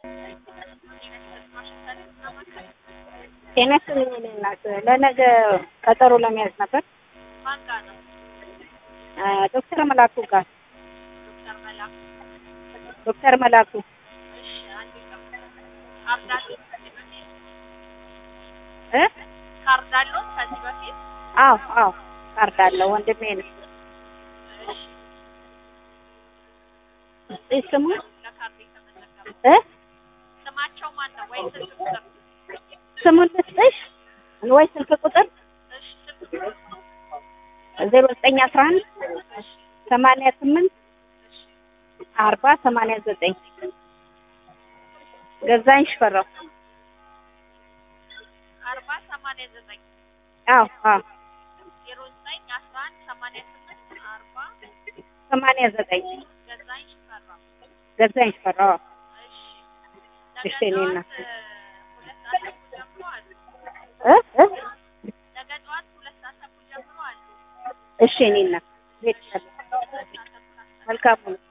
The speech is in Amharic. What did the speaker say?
ጤና ይስጥልኝ የኔ እናት ለነገ ቀጠሮ ለመያዝ ነበር ማን ጋር ነው? ዶክተር መላኩ ጋር ዶክተር መላኩ። ዶክተር መላኩ እሺ አንዴ ጠብቁ። ካርድ አለዎት ከዚህ በፊት? እ ካርድ አለዎት ከዚህ በፊት? አዎ አዎ ካርድ አለው ወንድሜ ነው እሺ እሺ ስሙ ለካርድ የተመዘገበ እ ስማቸው ማን ነው? ወይ ስልክ ቁጥር? ስሙን ልስጥሽ ወይ ስልክ ቁጥር እሺ ስልክ ቁጥር። ዜሮ ዘጠኝ አስራ አንድ እሺ ሰማንያ ስምንት እሺ አርባ ሰማንያ ዘጠኝ ገዛኝ ሽፈራው አርባ ሰማንያ ዘጠኝ አዎ አዎ ዜሮ ዘጠኝ አስራ አንድ ሰማንያ ስምንት አርባ ሰማንያ ዘጠኝ ገዛኝ ሽፈራው። ገዛኝ ሽፈራው አዎ። እሺ እሺ፣ ነገ እኔ ጠዋት እናት። ሁለት ሰዓት ተኩል ጀምሮ አሉ። እ እ ነገ ጠዋት ሁለት ሰዓት ተኩል ጀምሮ አሉ። እሺ እኔ እናት ሄድሻለሁ ሁለት ሰዓት ተኩል አስራ መልካም ነው